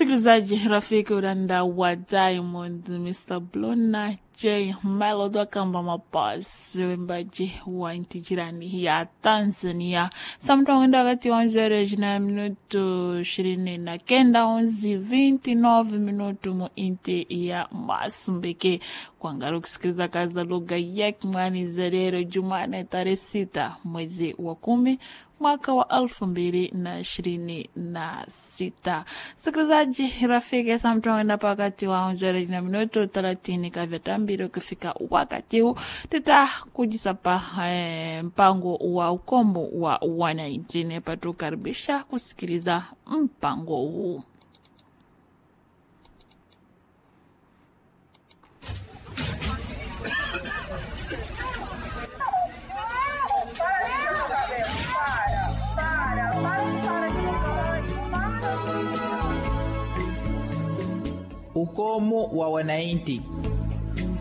msikilizaji rafiki uranda wa diamond mr blona j melody akamba mapasi wembaji wa nchi jirani ya tanzania samtawenda wakati wa onzereji na minutu ishirini na kenda onzi 29 minutu mu inti ya masumbeke kwangara kusikiliza kaza lugha yake mwani zerero jumane tarehe sita mwezi wa kumi mwaka wa elfu mbili na ishirini na sita. Sikilizaji rafiki, samtuenda pakati wa onzereji na minuto thelathini kavyatambiri ukifika wakati huu tutakujisapa eh, mpango wa ukombo wa wananchi nepatukaribisha kusikiliza mpango huu. ukomo wa wananchi